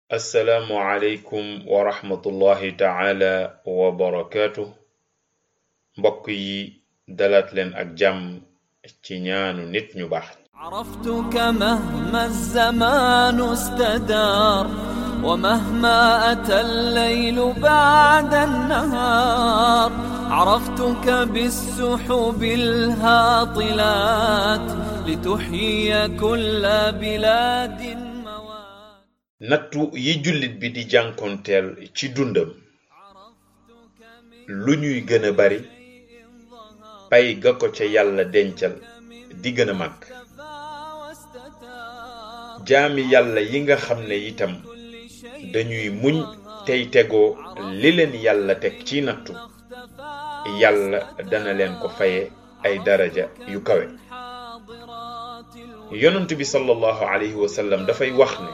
assalaamu aleykum wa rahmatullahi taala wa barakaatu mbokk yi dalaat leen ak jàmm ci ñaanu nit ñu baax عرفتك مهما الزمان استدار ومهما أتى الليل بعد النهار عرفتك بالسحب الهاطلات لتحيي كل بلاد موات nattu yi jullit bi di jànkonteel ci dundam lu ñuy gën a bari pay ga ko ca yàlla dencal di gën a màgg jaami yàlla yi nga xam ne itam dañuy muñ tey tegoo li leen yàlla teg ci nattu yàlla dana leen ko faye ay daraja yu kawe yonent bi sallallahu alayhi wa sallam dafay wax ne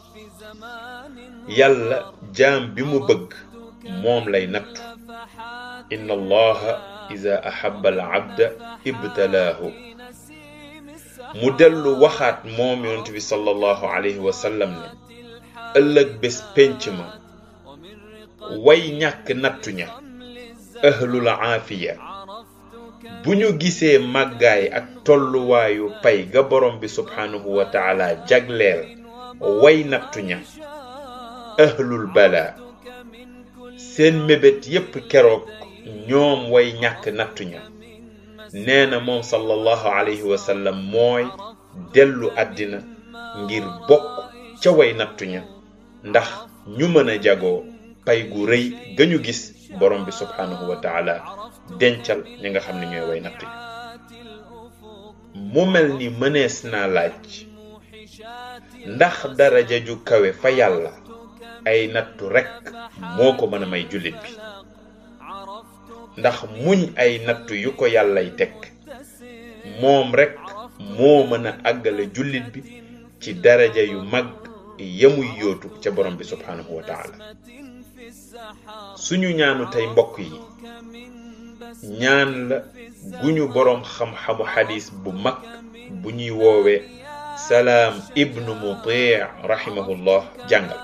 yàlla jaam bi mu bëgg moom lay nattu inna allaha ida ahabba al abda ibtalaahu mu dellu waxaat moom yonent bi sallallahu alayhi wa sallam ne ëllëg bés pénc ma way ñàkk nattu ña ahlul aafiya bu ñu gisee màggaay ak tolluwaayu pay ga borom bi subhaanahu wa taala jagleel way nattu ña ahlul bala seen mébét yépp keroog ñoom way ñàkk nattu ña nee na moom sallallahu alayhi wa sallam mooy dellu àddina ngir bokk ca way nattu ña ndax ñu mën a jagoo pay gu rëy ga ñu gis borom bi subhaanahu wa taala dencal ñi nga xam ne ñooy way nattu ña mu mel ni mënees naa laaj ndax daraja ju kawe fa yàlla ay nattu rekk moo ko mën a may jullit bi ndax muñ ay nattu yu ko yàllay teg moom rekk moo mën a àggale jullit bi ci daraja yu mag yamuy yootu ca borom bi subhaanahu wa taala suñu ñaanu tey mbokk yi ñaan la gu ñu boroom xam-xamu xadis bu mag bu ñuy woowe salaam ibnu mutii rahimahullah jàngal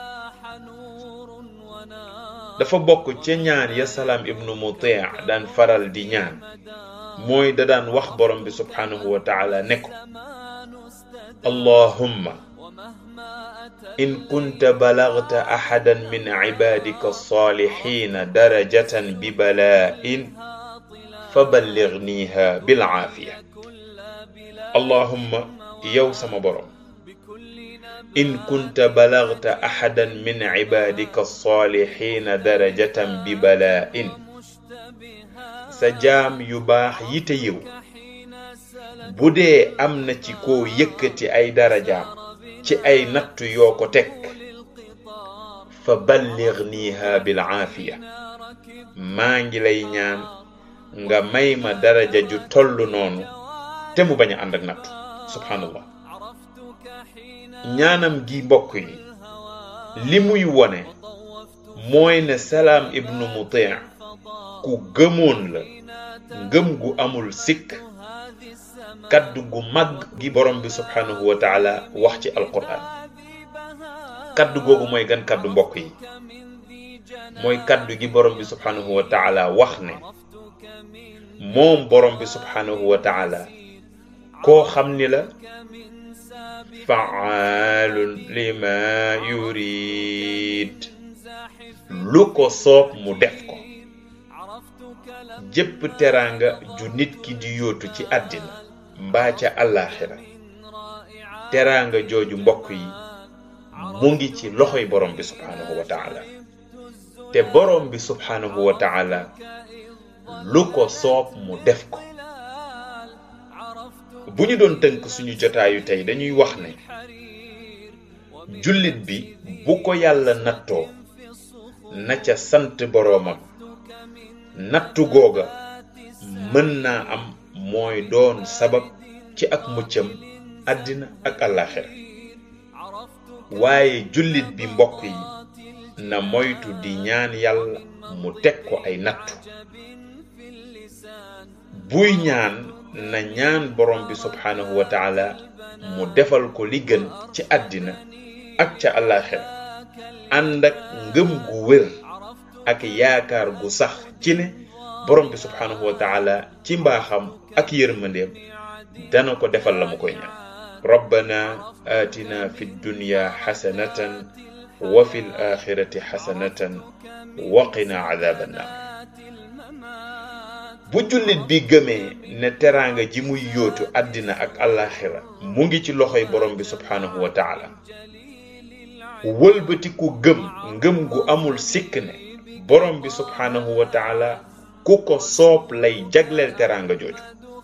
dafa bokk ca ñaan ya salaam ibnu mutii daan faral di ñaan mooy da daan wax borom bi subhaanahu wa taala ne ko allahumma in kunta balagta axadan min cibaadika alsaalixiina darajatan bi balaa'in faballigniha bilcaafiya allahumma yow sama borom in kunta balagta axadan min cibaadika alsaalixiina darajatan bi balaa'in sa jaam yu baax yi te yiw bu dee am na ci koo yëkkati ay darajaam ci ay nattu yoo ko teg fa balligniha bil aafiya maa ngi lay ñaan nga may ma daraja ju toll noonu te mu bañ a ànd ak nattu subhanallah ñaanam gi mbokk yi li muy wone mooy ne salaam ibnu mutii ku gëmoon la ngëm gu amul sikk kaddu gu mag gi borom bi subhanahu wa taala wax ci alquran kaddu googu mooy gan kaddu mbokk yi mooy kaddu gi borom bi subhanahu wa taala wax ne moom borom bi subhanahu wa taala koo xam ni la faalun lima yurid lu ko soob mu def ko jëpp teraanga ju nit ki di yóotu ci àddina mbaa ca àllaaxira teraanga jooju mbokk yi mu ngi ci loxoy borom bi subhaanahu wa taala te borom bi subhaanahu wa taala lu ko soob mu def ko bu ñu doon tënk suñu jotaayu tey dañuy wax ne jullit bi bu ko yàlla nattoo na ca sant boroomam nattu googa mën naa am mooy doon sabab ci ak muccam àddina ak àllaaxira waaye jullit bi mbokk yi na moytu di ñaan yàlla mu teg ko ay nattu buy ñaan na ñaan borom bi subhaanahu wa taala mu defal ko li gën ci àddina ak ca àllaaxira ànd ak ngëm gu wér ak yaakaar gu sax ci ne borom bi subhanahu wa taala ci mbaaxam ak yërmandeem dana ko defal la mu koy ñaan rabbana atina fi dunya xasanatan wa fi l axirati xasanatan wa qina adaba nnar bu jullit bi gëmee ne teraanga ji muy yóotu àddina ak àllaaxira mu ngi ci loxoy borom bi subhanahu wa taala wëlbatiku gëm ngëm gu amul sikk ne borom bi subhanahu wa taala ku ko soob lay jagleel teraanga jooju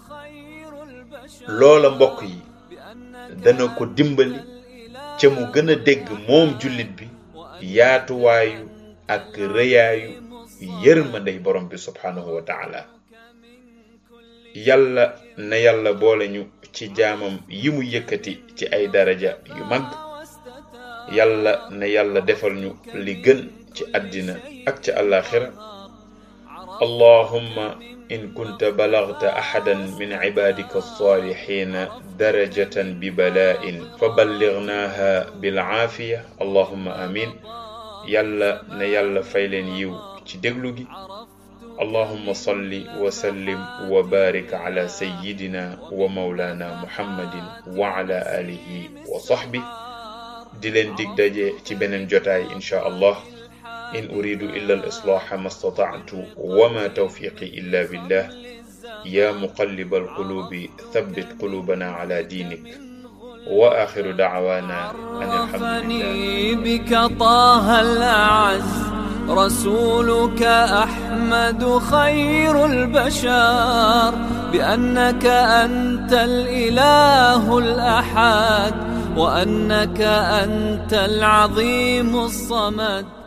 loola mbokk yi dana ko dimbali ca mu gën a dégg moom jullit bi yaatuwaayu ak rëyaayu yërmandey borom bi subhanahu wa taala yàlla na yàlla boole ñu ci jaamam yi mu yëkkati ci ay daraja yu mag yàlla na yàlla defal ñu li gën ci àddina ak ci àllaaxira allahumma in kunta balagta axadan min cibaadika alsaalixiina darajatan bibalaa'in faballighnaaha bilcaafiya allahumma amin yàlla na yàlla fay leen yiw ci déglu gi allahumma salli wa sallim wa barik ala sayyidina wa mawlana muhammadin wa ala alihi wa sahbi di leen dig daje ci beneen jotaay insha allah in uridu illa al islaha ma stata'tu wa ma tawfiqi illa billah ya muqallib al qulubi thabbit qulubana ala dinik wa akhiru da'wana an alhamdulillah بك طه الأعز رسولك أحمد خير البشر بأنك أنت الإله الأحد وأنك أنت العظيم الصمد